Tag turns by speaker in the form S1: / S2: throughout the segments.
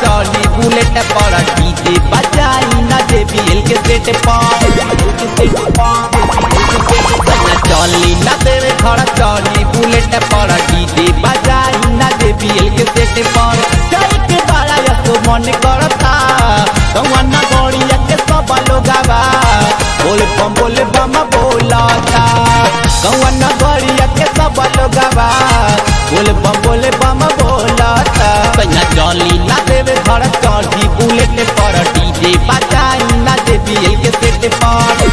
S1: चढ़ी बुलेट पर डीजे बजाई ना जेबीएल के सेट पर चली ना देवे घर चढ़ी बुलेट पर डीजे बजाई ना जेबीएल के सेट पर चल के बड़ा यसो मन करता कौन गौड़िया के सब लोगावा बोल बम बोल बम बोलता कौन गौड़िया के सब लोगावा बोल बम बोल बम बोलता सैया चली ना देवे घर चढ़ी बुलेट पर डीजे बजाई ना जेबीएल के सेट पर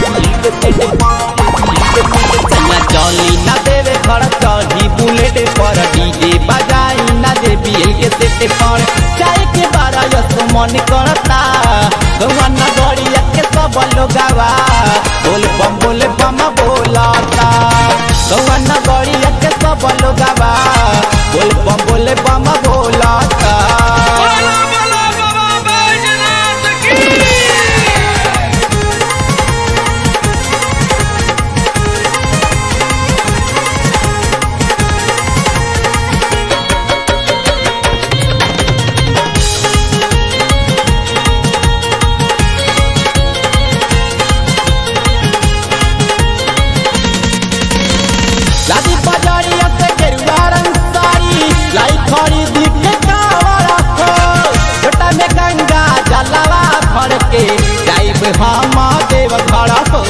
S1: सैया चली ना देवे घर चढ़ी बुलेट पर डीजे बजाई ना जेबीएल के सेट पर चाहे के बारा यस मन करता गौवन गड़िया के सब लोगावा बोल बम बोल बम बोलता गौवन गड़िया के सब लोगावा बोल बम बोल बम बोलता
S2: बोलो बोलो बाबा बैजनाथ की
S1: लादी बजारिया से गेरुआ रंग साड़ी लाई खरीदी के कावड़ा हो छोटा में गंगा जलवा भर के जाइब हम देव घर हो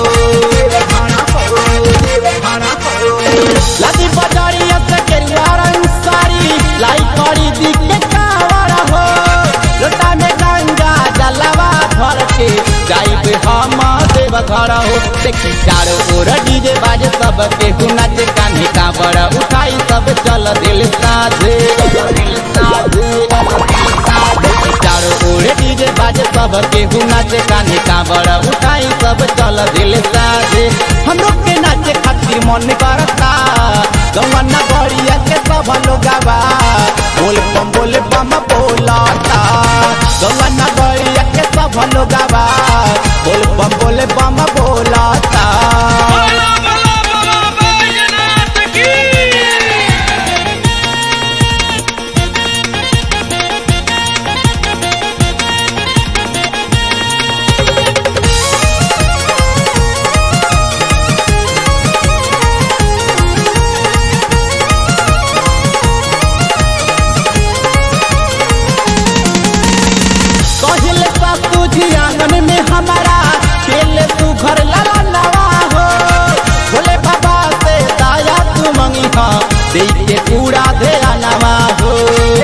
S1: लादी बजारिया से गेरुआ रंग साड़ी लाई खरीदी के कावड़ा हो छोटा में गंगा जलवा भर के जाइब हम देव घर हो देखी चारों ओर डीजे बाजे सब के नाच कान्हे कांवर उठाई सब चल दिल साधे दिल साधे देखी चारों ओर डीजे बाजे सब के नाच कान्हे कांवर उठाई सब चल दिल साधे हम लोग के नाचे खातिर मन करता गवन बड़िया के सब लोगावा बोल बम बोल बम बोलता गवन बड़िया के सब लोगावा बोल बम बोल बम बोलता
S2: बोलो बोलो बाबा बैजनाथ की
S1: कहले सासू जी आंगन में हमारा खेले तू घर लाला नवा हो बोले बाबा से दाया तू मंगी हा दे के पूरा दे नवा हो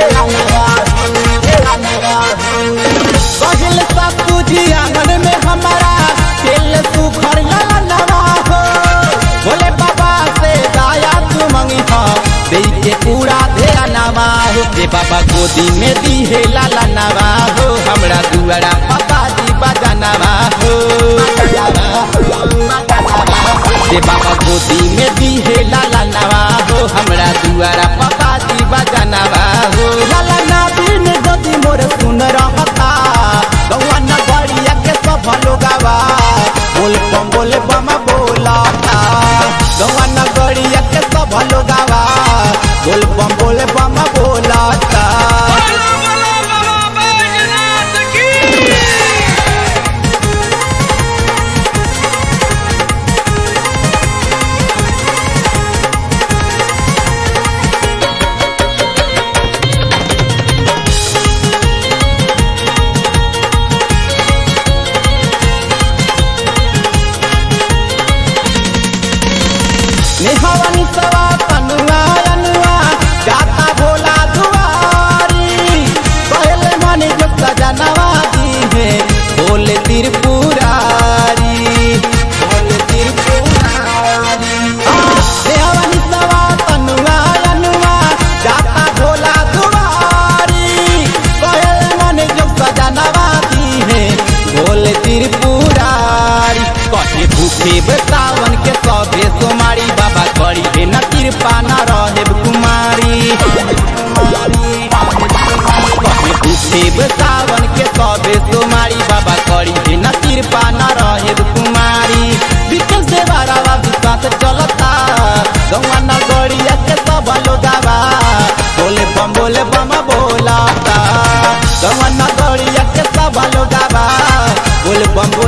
S1: कहले सासू जी आंगन में हमारा खेले तू घर लाला नवा हो बोले बाबा से दाया तू मंगी हा दे के पूरा दे नवा हो दे बाबा गोदी में दी है लाला नवा हो हमरा दुआरा पता जी बजानवा हो दे बाबा गोदी में दी है लाला नवा हो हमरा दुआरा पता जी बजानवा हो लाला नाबी ने गोदी मोर सुन रहता गौआ नगरिया के सब लोगावा बोल बम बोल बम बोलता गौआ नगरिया के सब लोगावा बोल बम बोल बम बोलता
S2: बोलो बोलो बाबा बैजनाथ की
S1: निहवनी सवा तनुआ अनुआ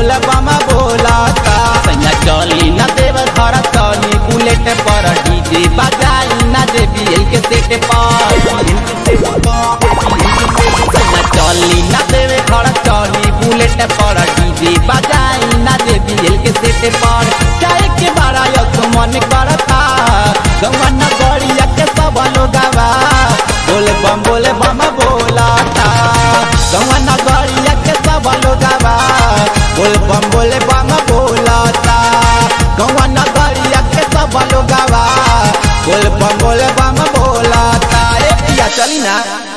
S1: बोले बम बोलाता सैया चली न देव घर तनी बुलेट पर डीजे बजाई न जे बीएल के सेट पर चली न देवे घर चली बुलेट पर डीजे बजाई न जे बीएल के सेट पर चाहे के बड़ा यस मन करता गवन गड़िया के सब लोगवा बोले बम बोले बम बोलाता गवन गड़िया के सब लोगवा बोल बम बोले बम बोलाता गवन गड़िया के सब लोगवा बोल बम बोले बम बोलाता ए पिया चली ना